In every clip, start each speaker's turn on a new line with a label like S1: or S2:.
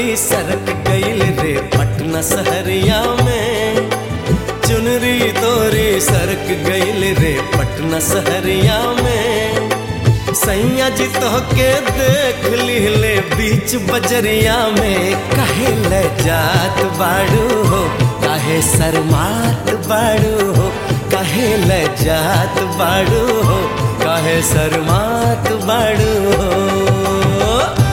S1: तोहरी सरक गईल रे पटना सहरिया में चुनरी तोरी सरक गईल रे पटना सहरिया में सैया जी तो के देख लिहले बीच बजरिया में कहे ले जात बाड़ू हो काहे शर्मात बाड़ू हो कहे ले जात बाड़ू हो काहे शर्मात बाड़ू हो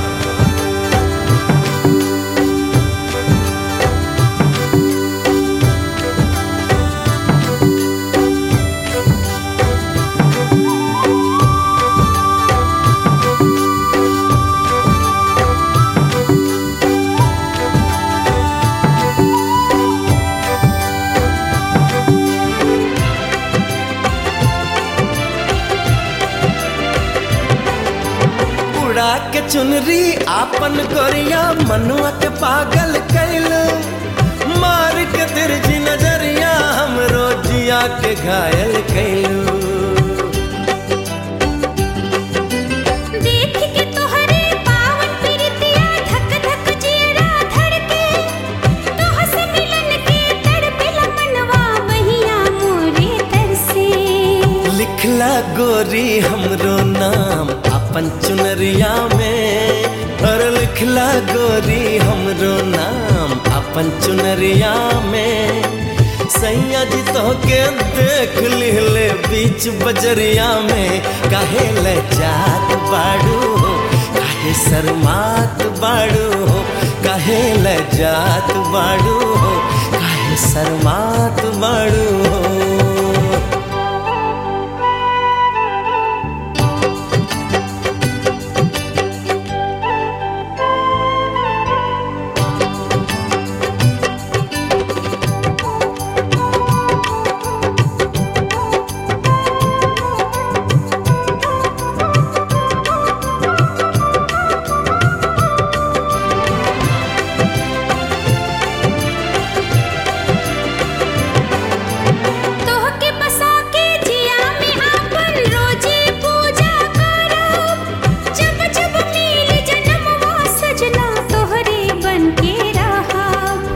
S1: उड़ा के चुनरी आपन गोरिया मनुआ के पागल कैल मार के तिरछी नजरिया हम रोजिया के घायल कैलू
S2: देख के तोहरे पावन प्रीतिया धक धक जियरा धड़के तोह से मिलन के तड़पेला मनवा बहिया मोरे तरसे
S1: लिखला गोरी हमरो नाम अपन चुनरिया में और लिखला गोरी हमरो नाम अपन चुनरिया में सैया जी तो के देख लिहले बीच बजरिया में काहे ले जात बाड़ू हो काहे शर्मात बाड़ू हो काहे ले जात बाड़ू हो काहे शर्मात बाड़ू हो
S2: तोह के बसा के जिया में आपन रोजे पूजा करब जब जब मिल जन्मवा सजना तोहरे बन के रहब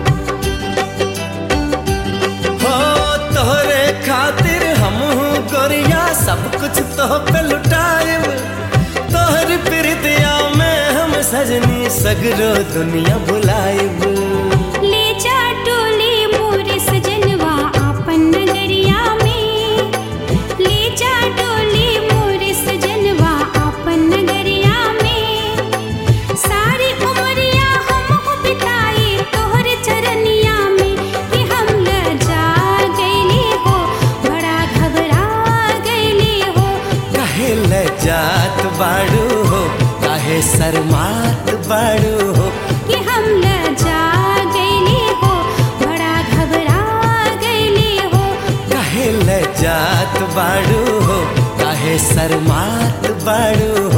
S1: हो तोहरे खातिर हम गोरिया सब कुछ तो पे लुटाएब तोहर प्रीतिया में हम सजनी सगरो दुनिया बुलाएब
S2: ले जा डोले मोरे सजनवा आपन नगरिया में ले जा डोले मोरे सजनवा आपन नगरिया में सारी उमरिया हम हो बिताई तोहरे चरनिया में कि हम लजा गईले हो बड़ा घबरा गईले हो
S1: काहे ले जात बाड़ू हो काहे शर्मात बाड़ू हो
S2: कि हम लजा गईले हो बड़ा घबरा गईले हो
S1: काहे ले जात बाड़ू हो काहे शर्मात बाड़ू